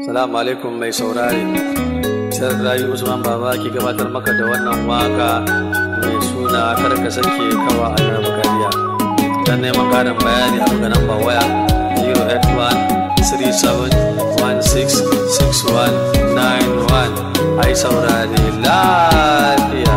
Salamu alaikum mai saurari. Sai Rayu Usman Baba ke gabatar maka da wannan waka mai suna kar ka sake kawa a nan bukariya. Dan neman karin bayani a buga namba waya 081-3716-6191 ai saurari lafiya.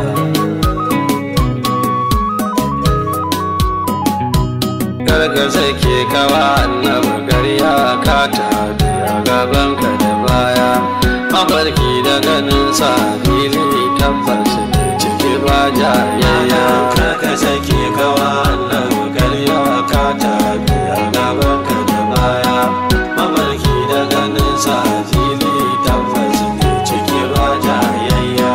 Kar ka sake kawa annabi gariya ka tabiya gabanka da baya mafarki da ganin sa fili tabbas ne ciki ba jayayya ka sake kawa annabi karya ka tabiya gabanka da baya mafarki da ganin sa fili tabbas ne ciki ba jayayya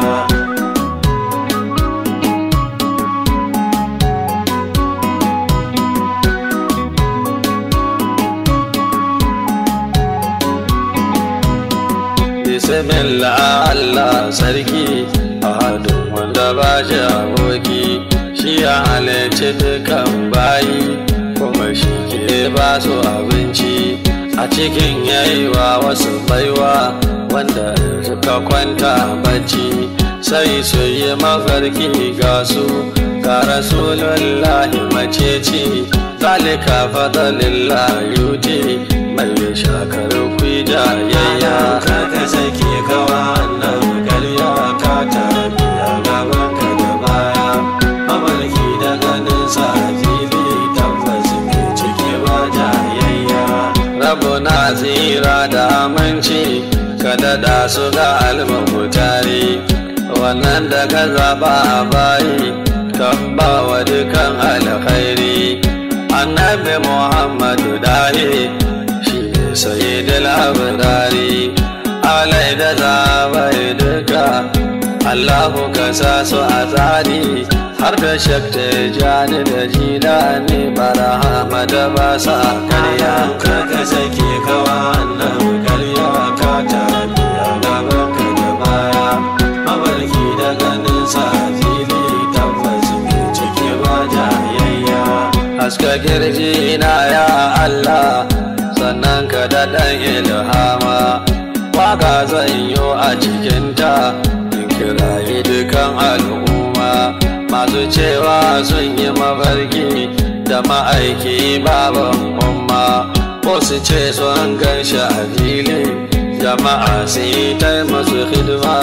bismillah Allah sarki ahadun wanda ba shi aboki shi ya halarci dukan bayi kuma shi ke ba su abinci a cikin yayiwa wasu baiwa wanda suka kwanta bacci sai su yi mafarki ga su ga rasulullahi maceci zalika fadalillah yuti mai shakar kwija yayya ka sake kawa annabi karya ka tabiya gabanka da baya mafarki da ganin sa fili tabbas ne ciki ba jayayya rabu na tsira da aminci ka daɗa su ga almahutari wannan da ka zaɓa a bayi kan ba wa dukan alkhairi annabi muhammadu dahi shi ne sayyidul abdari alai da zaɓai duka allahu ka sa su a tsari har da shakta jani da jina ne barahama da ba sa karya ka sake kawa annabi karya ka tabiya gabanka da baya mafarki da ganin sa fili tabbas ne ciki ba jayayya haska kirji na ya Allah sannan ka daɗan ilhama waka zan yi a cikinta in kirayi dukan al'umma masu cewa sun yi mafarki da ma'aiki baban umma ko su ce sun gan shi a fili jama'a su yi ta masu hidima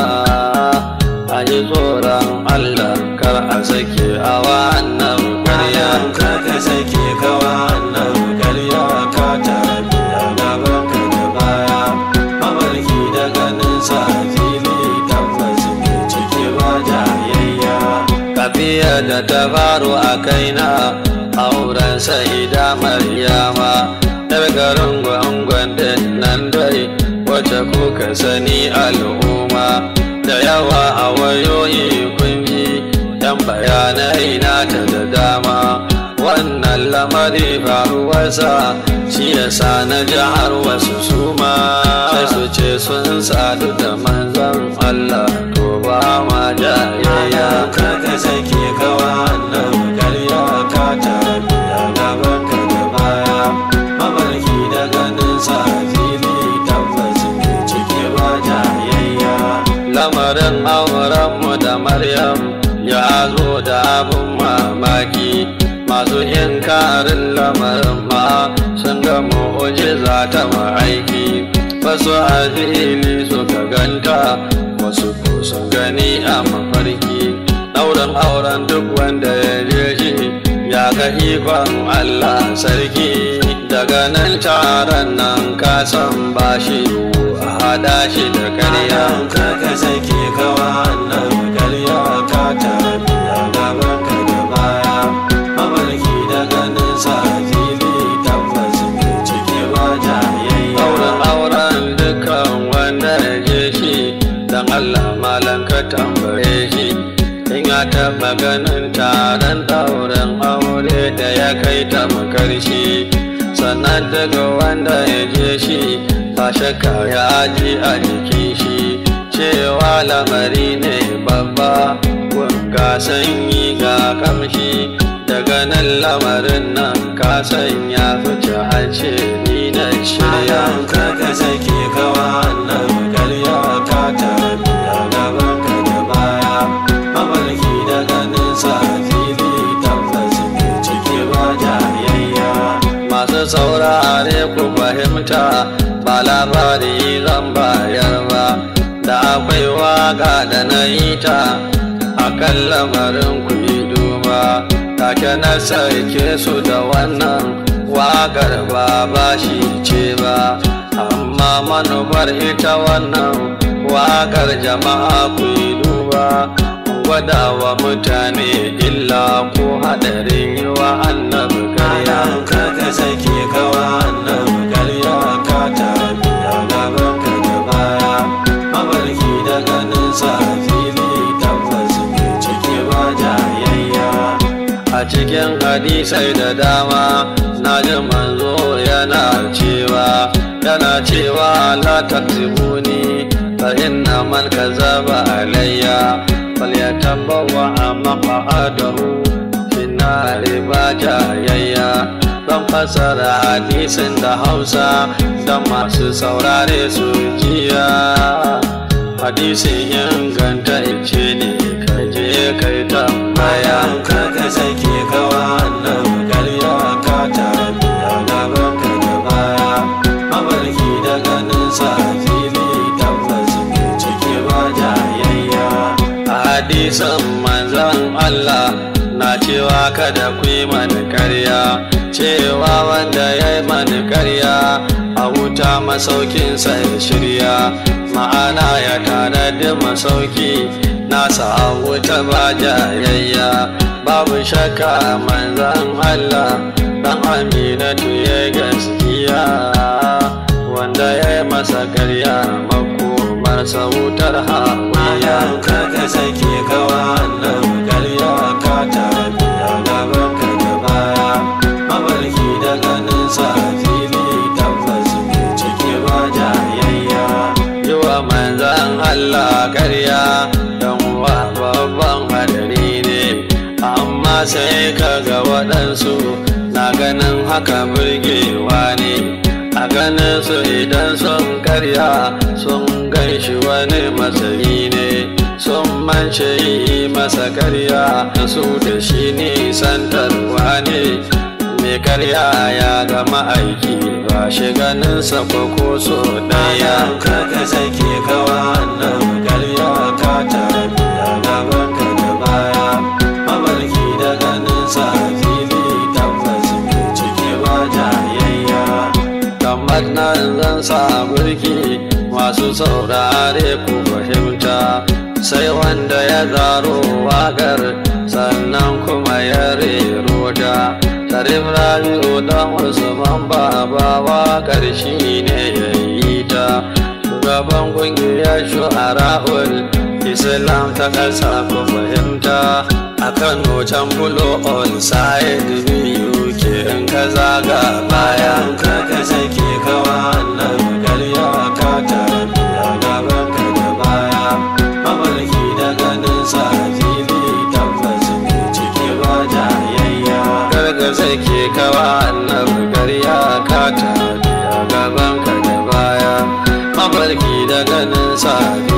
a yi tsoron Allah kar a sake a wannan ƙarya ka sake kawa annabi karya ka tabiya gabanka da baya mafarki da ganin sa fili tabbas ne ciki ba jayayya tafiya da ta faru a kaina auren sa'ida maryama yar garin gwangon nan dai wacce kuka sani al'umma da yawa a wayoyi kunji yan bayanai na ta da dama wannan lamari faruwarsa shi yasa na ji har wasu suma sai su ce sun sadu da manzon Allah to ba ma jayayya ka sake kawa annabi karya ka tabiya gabanka da baya mafarki da ganin sa fili tabbas ne ciki ba jayayya lamarin aurenmu da maryam ya zo da abin mamaki masu inkarin lamarin ma sun ga mu'ujiza ta ma'aiki wasu a fili suka ganta wasu ko sun gani a mafarki ɗaurin auren duk wanda ya je shi ya ga ikon allah sarki daga nan taron nan kasan bashi a hada shi da karya ka sake kawa annabi karya ka tabiya gabanka da baya mafarki da ganin sa fili tabbas ne ciki ba jayayya auren auren dukkan wanda ya je shi dan Allah malam ka tambaye shi in ya taɓa ganin taron ɗauren aure da ya kai ta makarshi sannan daga wanda ya je shi ba shakka ya ji a jikin shi cewa lamari ne babba ga sanyi ga kamshi daga nan lamarin nan ka sanya fice a ce ni na shirya ka sake kawa fahimta ba labari zan bayar ba da akwai waka da na yi ta a kan lamarin ku yi duba take na sarke su da wannan wakar ba ba shi ce ba amma manufar ita wannan wakar jama'a ku yi duba gwada wa mutane illa ko haɗarin yi wa annabi karya ka sake kawa annabi karya ka tafi a gaban ka da baya mabarki da ganin sa fili tabbas mai ciki ba jayayya a cikin hadisai da dama na ji manzo yana cewa yana cewa la taksibuni fa inna man kazaba alayya falyatabawwa maq'adahu finari ba jayayya zan fasara hadisin da hausa da masu saurare su jiya hadisin inganta ice ne kaje kai tambaya ka ka sake kawa annabi karya ka tafi a gaban ka da baya mabarki da ganin sa fili tabbas mai ciki ba jayayya hadisan manzan Allah na cewa kada ku yi mani karya cewa wanda ya yi mani karya a wuta masaukinsa ya shirya ma'ana ya tanadi masauki nasa a wuta ba jayayya babu shakka manzan Allah dan aminatu ya gaskiya wanda ya yi masa karya makomarsa wutar hawiya Mayan ka ka sake kawa annabi karya ka tafi a gaban ka da baya mabarki da ganin sa fili tabbas mai ciki ba jayayya yi wa manzan Allah karya don wa babban hadari ne amma sai ka ga waɗansu na ganin haka burgewa ne a ganin su idan sun karya sun gan shi wani masani ne sun mance yi masa karya su da shi nisantarwa ne mai karya ya gama aiki ba shi ganinsa ko ko so ɗaya Mayan ka ka sake kawa annabi karya ka tafi a gaban ka da baya mabarki da ganin sa fili tabbas mai ciki ba jayayya kamar nan zan sa burki masu saurare ku fahimta sai wanda ya zaro wagar sannan kuma ya rero ta tarif rabi'u dan usman baba waƙar shi ne ya yi ta shugaban ƙungiyar shu'ara'ul islam ta ƙasa ku fahimta a kano can bulo on side biyu ke in ka zaga baya bayan ka ka sake kawa annabi karya ka tafi a gaban ka da baya mabarki da ganin sa fili tabbas mai ciki ba jayayya karga sake kawa annabi karya ka tafi a gaban ka da baya mafarki da ganin sa